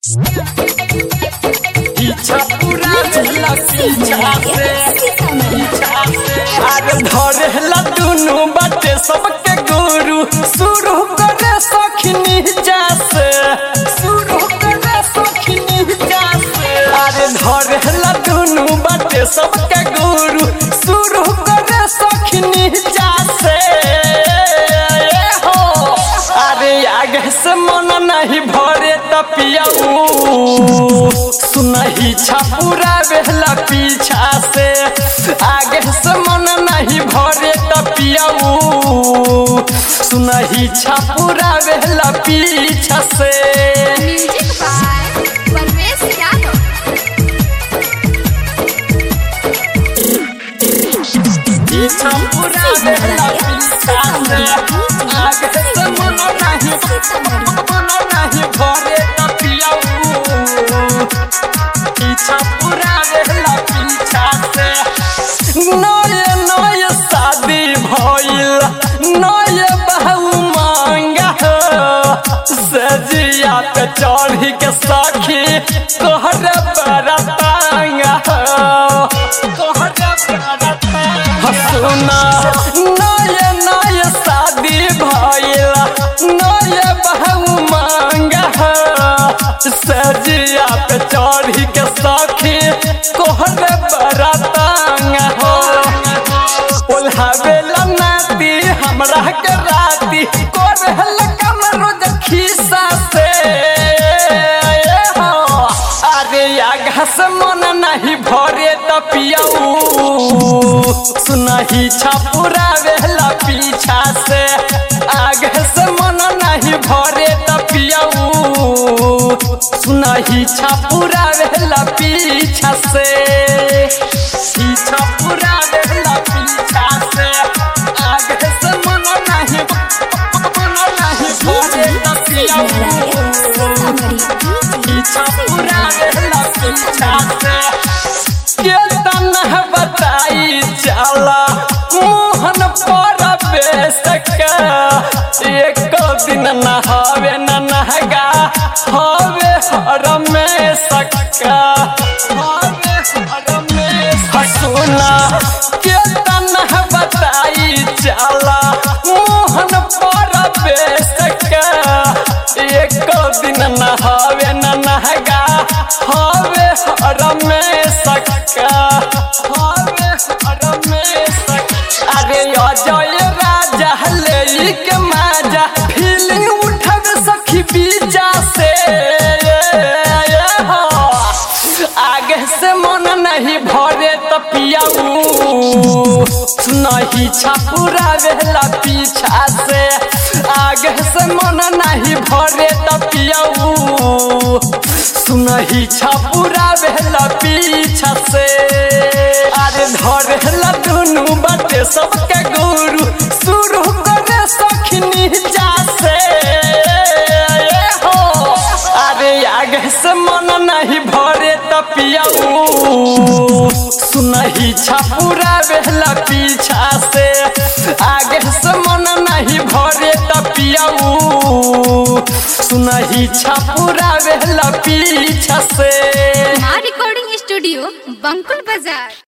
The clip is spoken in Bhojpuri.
पीछा पूरा झूला पीछा से पीछा से आगे धरेला दुनु बाटे सबके गुरु शुरू करे सखनी से शुरू करे सखनी से अरे धरेला दुनु बाटे सबके गुरु शुरू करे सखनी से हो अरे आगे से मन नहीं भरे तपियाऊ सुनही छपुरा बेहला पीछा से आगे से मन नहीं भरे तपियाऊ सुनही छपुरा बेहला पीछा से म्यूजिक बाय परवेश यादव पीछा पूरा बेहला पीछा से आगे से मन नहीं मन नहीं भरे तपियाऊ पीछा पूरा बेहला पीछा से नए नए शादी भइल नए बहू मांगा सजिया पे चढ़ी के सखी तोहर बरतांगा तोहर बरतांगा सुना नए नए शादी भइल नए बहू मांगा सजिया पे चढ़ी के सखी तोहर बरतांगा हो ओल्हावेला नाती हमरा के राती कोरहल कम रोज खीसा से हो अरे आगा से मन नहीं भरे तपियाऊ सुनही छपुरा वेला पीछा से आगे से मन नहीं भरे तपियाऊ सुनही छपुरा वेला पीछा से पीछा पूरा वेला पीछा से आगे से मन नहीं मन नहीं भरे तपियाऊ पीछा पूरा वेला पीछा से केतन बताई चला मोहन पर बेसका एक दिन नहावे न नहगा हवे हर में सक्का हवे हर में हसुना केतन बताई चला मोहन पर बेसका एक दिन नहावे न नहगा हवे हर में सक्का हवे हर में सक्का अरे अजय राजा ले के माजा फीलिंग उठब सखी बीजा से हो आगे से मन नहीं भरे तपियाऊ सुनही छपुरा वेला पीछा से आगे से मन नहीं भरे तपियाऊ सुनही छपुरा वेला पीछा से अरे धरेला दुनु बाटे सबके गुरु शुरू करे सखनी जा से हो अरे आगे से मन नहीं भरे तपियाऊ सुनही छपुरा बेहला पीछा से आगे से मन नहीं भरे तपियाऊ सुनही छपुरा बेहला पीछा से माँ रिकॉर्डिंग स्टूडियो बंकुल बाजार